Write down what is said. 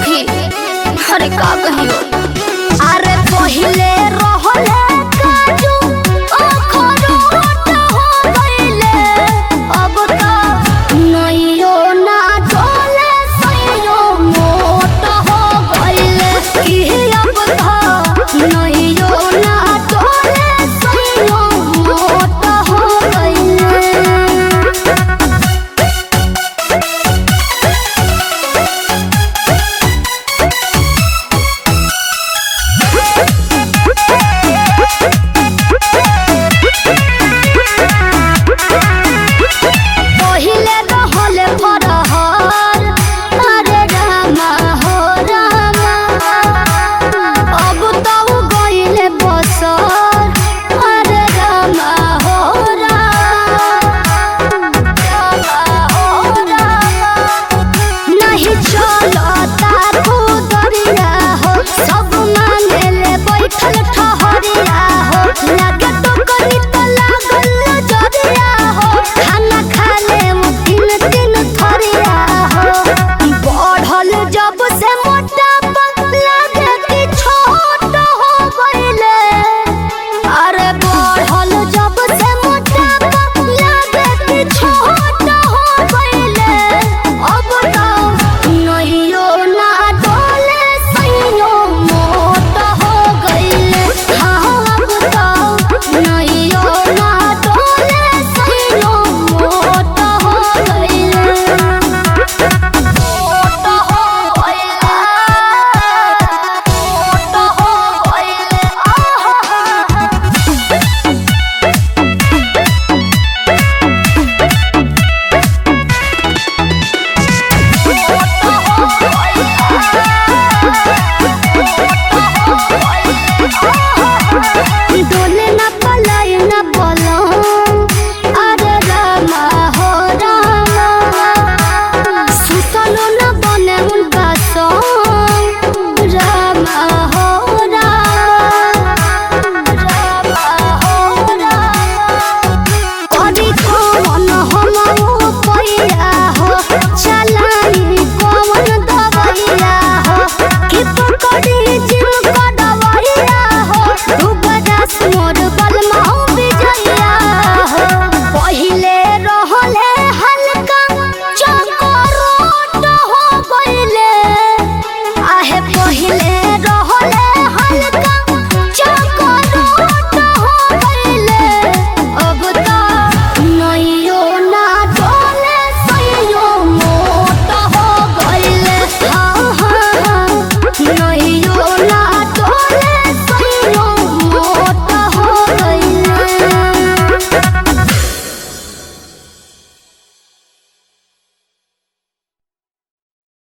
सखी अरे का कहियो अरे पहिले रहले काजू अखरोट हो गइले अब त नइयो ना डोले सइयो मोट हो गइले की अब त नइयो ना डोले सइयो मोट हो गइले पहिले रहले फरहर अरे रामा हो रामा अब त उ गइले बसर अरे रामा हो रामा रामा हो रामा नहीं चलता खुदरिया हो सब मानेले बैठल ठहरिया हो लागे तो कनी तो लागल जरिया हो खाना खाले वो तीन तीन थरिया हो बढ़ल जब से मोटा